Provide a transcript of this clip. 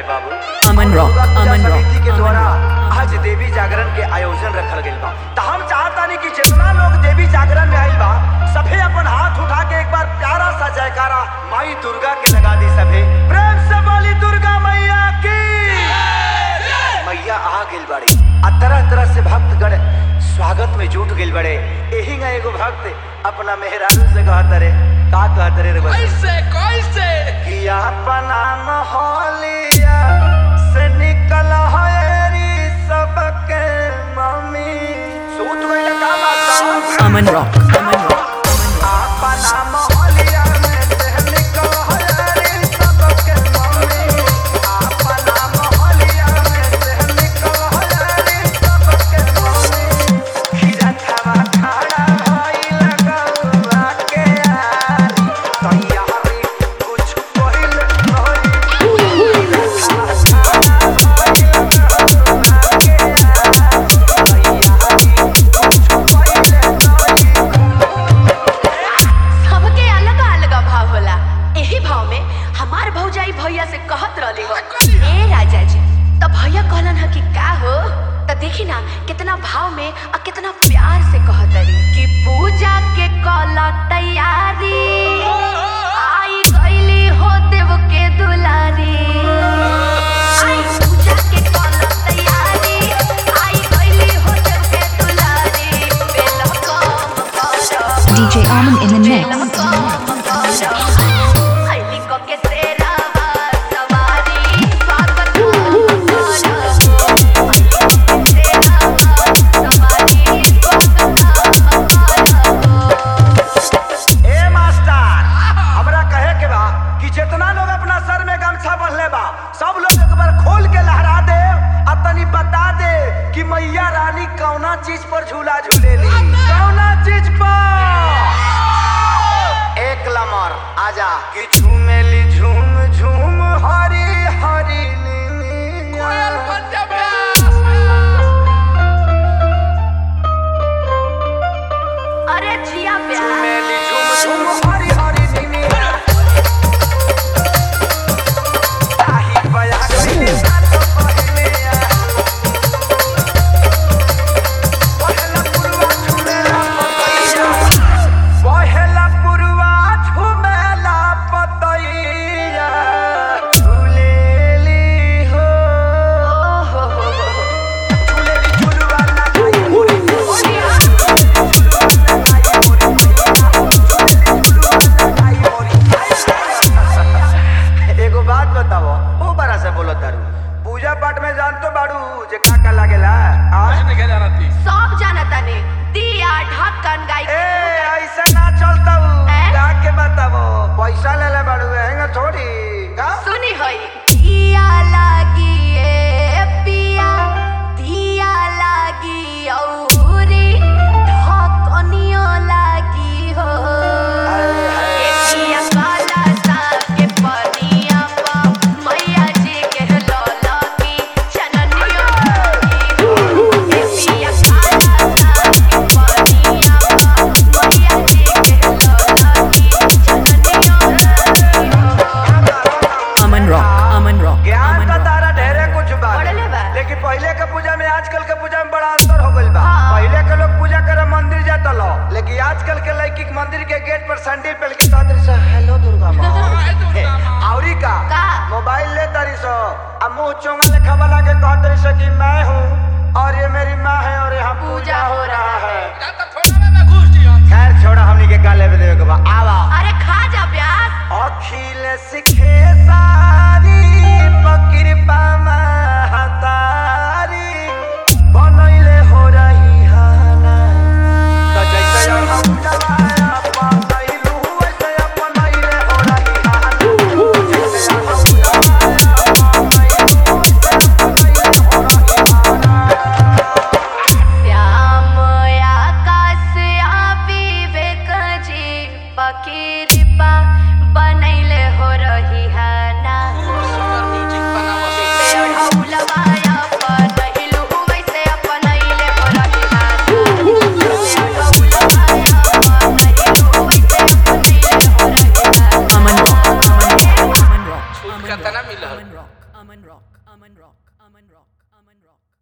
बाबू Aman rock, Durga Puja Aman rock, समिति के अमन द्वारा रॉक। आज देवी जागरण के आयोजन रखल गइल बा त हम चाहतानी कि जितना लोग देवी जागरण में आइल बा सभे अपन हाथ उठा के एक बार प्यारा सा जयकारा माई दुर्गा के लगा दी सभे प्रेम से बोली दुर्गा मैया की मैया आ गइल बाड़ी आ तरह तरह से भक्तगण स्वागत में जुट गइल बड़े एही ना एगो भक्त अपना मेहरारू से कहत रे का कहत रे रे बच्चा? कैसे कैसे कि अपना मोहलिया से निकल हरी सबके मम्मी सूत गइल का बात अमन रॉक अमन रॉक अपना मोहलिया में से निकल हरी सबके मम्मी अपना मोहलिया में से निकल हरी सबके मम्मी खीरा खावा खाड़ा भइल गौआ के यारी तैयारी कुछ कइल नहीं सबके अलग अलग भाव होला एही भाव में हमार भौजाई भैया से कहत रहली हो ए राजा जी तो भैया कहलन ह कि का हो तो देखी ना कितना भाव में और कितना प्यार से कहत रही कि पूजा के कल तैयारी आई गईली हो देव के दुलारी आई पूजा के कल तैयारी आई गईली हो देव के दुलारी बेल कम कर DJ Almond in the mix. ए मास्टर हमरा कहे के बा कि जितना लोग अपना सर में गमछा बंधले बा सब लोग एक बार खोल के लहरा दे आ तनी बता दे कि मैया रानी कौना चीज पर झूला झूलेली कौना चीज पर एक लमर आजा कि झूमेली झूम झूम हरी हरी कोयल नीलिया। पंजाबी अरे जिया प्यार झूमेली झूम झूम हरी हरी नीलिया। ताही बया गइली सात पहिलिया। पहला पुरवा झूमेला पतैया। पहला पुरवा झूमेला पतैया। झूलेली हो। झूलेली झुलवा लगाई मोरी एगो बात बताओ ओ बड़ा से बोलो तारू पूजा पाठ में जान तो बाड़ू जे का का लागेला आज नहीं क्या जाना थी सब जानता ने दिया ढक्कन गाय ए ऐसा ना चलता हूँ हैं? का के बताओ पैसा ले ले बाड़ू हैंगा थोड़ी का सुनी होई दिया लागी ए पिया दिया लागी औरी ढक्कनियो लागी हो ए पिया काला साग के पनिया पा मैया जी के लौला की चननियो लागी हो ए पिया काला साग के पनिया पा मैया जी के लौला की चननियो लागी हो अमन रॉक अमन रॉक ज्ञान अमन का रॉक तारा ढेरे कुछ बा बढ़ले बा। लेकिन पहले के पूजा में आजकल के पूजा में बड़ा अंतर हो गइल बा हाँ। पहले के लोग पूजा करे मंदिर जाता लो लेकिन आजकल के लड़की के मंदिर के गेट पर सैंडल पहन के सादर से हेलो दुर्गा माँ हाय दुर्गा माँ। औरी का का? मोबाइल ले तारी सो अब मुंह चोंगा लेखा वाला के कह तारी सो कि मैं हूँ और ये मेरी माँ है और यहाँ पूजा हो रहा है का तो थोड़ा में घुस दिया खैर छोड़ा हमनी के काले पे देवे के बा आवा अरे खा जा प्याज अखिल सिखे सारी पकिरपा महतारी बनैले हो रही हाना त जैसे हम जवाया बनैलू वैसे बनैले हो रही हाना जैसे हम जवाया बनैलू वैसे बनैले हो रही हाना श्याम आकाश आ विवेक जी पकीरपा बनैले हो रही है ना सुंदर म्यूजिक बनावा पेढ़ौलवाया बनैलू वैसे बनैले हो रही है ना पेढ़ौलवाया बनैलू वैसे बनैले हो रही है ना Aman rock Aman rock Aman rock छूट कितना मिलल Aman rock Aman Rock. Aman Rock. Aman Rock. Aman Rock. Aman Rock.